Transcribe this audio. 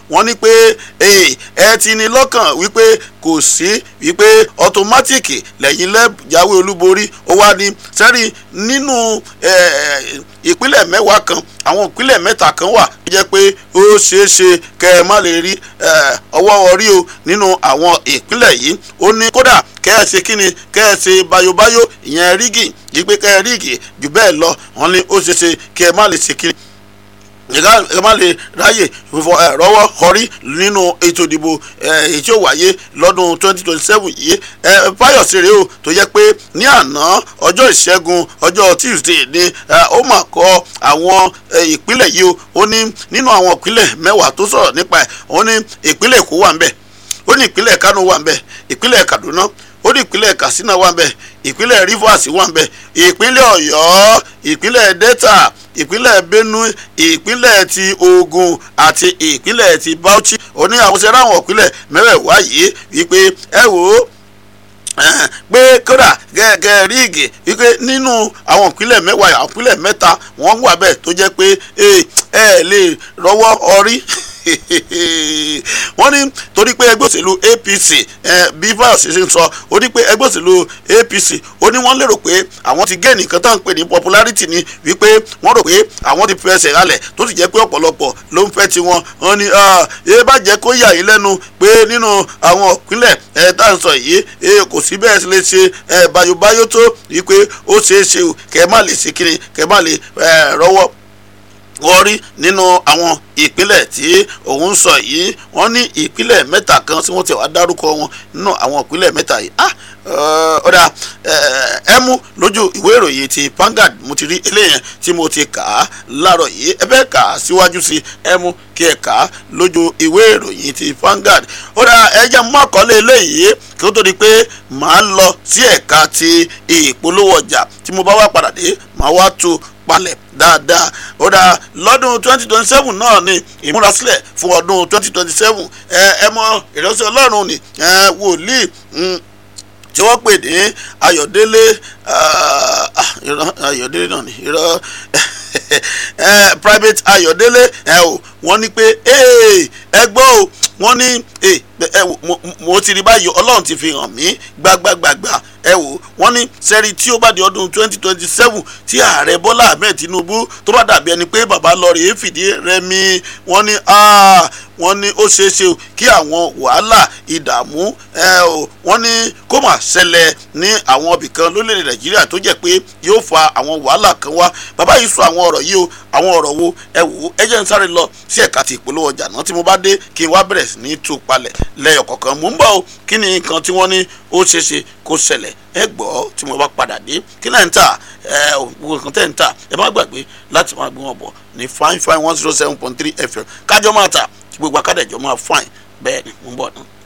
wọ́n ní pé ẹ ti ní lọ́kàn wípé kò sí wípé ọtọmátìkì lẹ́yìn lẹ́jáwé olúborí ó wá ní sẹ́rí nínú ìpínlẹ̀ mẹ́wàá kan àwọn ìpínlẹ̀ mẹ́ta kan wà tó jẹ́ pé ó ṣeé ṣe kẹ́ ẹ má lè rí ọwọ́ orí o nínú àwọn ìpínlẹ̀ yìí ó ní kódà kẹ́ ẹ ṣe kíni kẹ́ ẹ ṣe bayobayo ìyẹn rígì yìí pé kẹ́ ẹ rígì jù bẹ́ẹ̀ lọ wọ́n ní ó ṣeé ṣe kẹ́ ẹ má lè ṣe kíni ẹ má lè ráyè rọ́wọ́ kọrí nínú ètò ìdìbò èyí tí ó wáyé lọ́dún 2027 yìí fáyọ̀sì rèé o tó yẹ pé ní àná ọjọ́ ìṣẹ́gun ọjọ́ tuesday ni ó mà kọ́ àwọn ìpínlẹ̀ yìí o ó ní nínú àwọn ìpínlẹ̀ mẹ́wàá tó sọ̀rọ̀ nípa ẹ̀ ó ní ìpínlẹ̀ èkó wà ń bẹ̀ ó ní ìpínlẹ̀ kánò wà ń bẹ̀ ìpínlẹ̀ kaduna ó ní ìpínlẹ̀ katsina wà ń bẹ̀ ìpínlẹ̀ rivers wà ń bẹ̀ ìpínlẹ̀ ọ̀yọ́ ìpínlẹ̀ delta ìpínlẹ̀ benue ìpínlẹ̀ ti ogun àti ìpínlẹ̀ ti bauchi ó ní àwọn sẹ́rẹ́ àwọn ìpínlẹ̀ mẹ́wẹ̀ẹ̀wá yìí wípé ẹ wò ó pé kódà gẹ́gẹ́ ríìgì wípé nínú àwọn ìpínlẹ̀ mẹ́wàá àwọn ìpínlẹ̀ mẹ́ta wọ́n wà bẹ́ẹ̀ tó jẹ́ pé ẹ lè rọwọ́ ọrí wọ́n ní torí pé ẹgbẹ́ òṣèlú apc bí fáyọsì ṣe ń sọ ó ní pé ẹgbẹ́ òṣèlú apc ó ní wọ́n lérò pé àwọn ti gé nìkan tá à ń pè ní popularity ni wípé wọ́n rò pé àwọn ti fẹsẹ̀ ralẹ̀ tó sì jẹ́ pé ọ̀pọ̀lọpọ̀ ló ń fẹ́ tiwọn wọ́n ní ẹ bá jẹ́ kó yà yín lẹ́nu pé nínú àwọn ìpínlẹ̀ ẹ tá à ń sọ yìí kò sí bẹ́ẹ̀ lè ṣe bayobayo tó wípé ó ṣeé ṣe kẹ́ má lè ṣe kiri kẹ́ má lè rọ́wọ́ wọ́n rí nínú àwọn ìpínlẹ̀ tí òun sọ yìí wọ́n ní ìpínlẹ̀ mẹ́ta kan tí wọ́n ti wá dárúkọ wọn nínú àwọn ìpínlẹ̀ mẹ́ta yìí ah ọ̀dà ẹ mú lójú ìwé ìròyìn ti Vanguard mo ti rí eléyẹn tí mo ti kà á láàárọ̀ yìí ẹ bẹ́ẹ̀ kà á síwájú sí ẹ mú kí ẹ kà á lójú ìwé ìròyìn ti Vanguard ọ̀dà ẹ jẹ́ mú àkọlé eléyìí kí ó tó di pé màá lọ sí ẹ̀ka ti ìpolówó ọjà tí mo bá wá padà dé màá wá tu palẹ̀ dáadáa ó dáa lọ́dún twenty twenty seven náà ni ìmúrasílẹ̀ fún ọdún twenty twenty seven ẹ ẹ mọ ìránṣẹ́ ọlọ́run ni ẹ wòlíì tí wọ́n pè ní ayọ̀délé ayọ̀délé náà ni irọ́ private ayọ̀délé ẹ o wọ́n ní pé ẹ gbọ́ o wọ́n ní mo ti rí báyìí ọlọ́run ti fi hàn mí gbágbágbàgbà ẹ wò wọ́n ní sẹ́rí tí ó bá di ọdún twenty twenty seven tí ààrẹ bọ́lá ahmed tinubu tó bá dàbí ẹni pé bàbá lọ rèé fìdí rẹmi wọ́n ní wọ́n ní ó ṣeé ṣe kí àwọn wàhálà ìdààmú wọ́n ní kó mà ṣẹlẹ̀ ní àwọn ibìkan lórílẹ̀‐èdè nàìjíríà tó jẹ́ pé yóò fa àwọn wàhálà kan wá bàbá yìí sọ àwọn ọ̀rọ̀ yìí o àwọn ọ̀rọ̀ wo ẹ wò ó ẹ jẹ́ n sáré lọ sí ẹ̀ka ti ìpolówó ọjà náà tí mo bá dé kí n wá bẹ̀rẹ̀ sí ní tú palẹ̀ lẹ́yọ̀ kọ̀ọ̀kan mò ń bọ̀ o kí ni nǹkan tí wọ́n ní ó ṣeé ṣe kó ṣẹlẹ̀ ẹ gbọ́ tí mo bá padà dé kí náà ń tà ẹ gbogbo nǹkan tẹ̀ ń tà ẹ má gbàgbé láti máa gbé wọn bọ̀ ní fine fine one zero seven point three fm kájọ máa tà tí gbogbo akádẹ́jọ́ máa fine bẹ́ẹ̀ ni mo ń bọ̀ náà.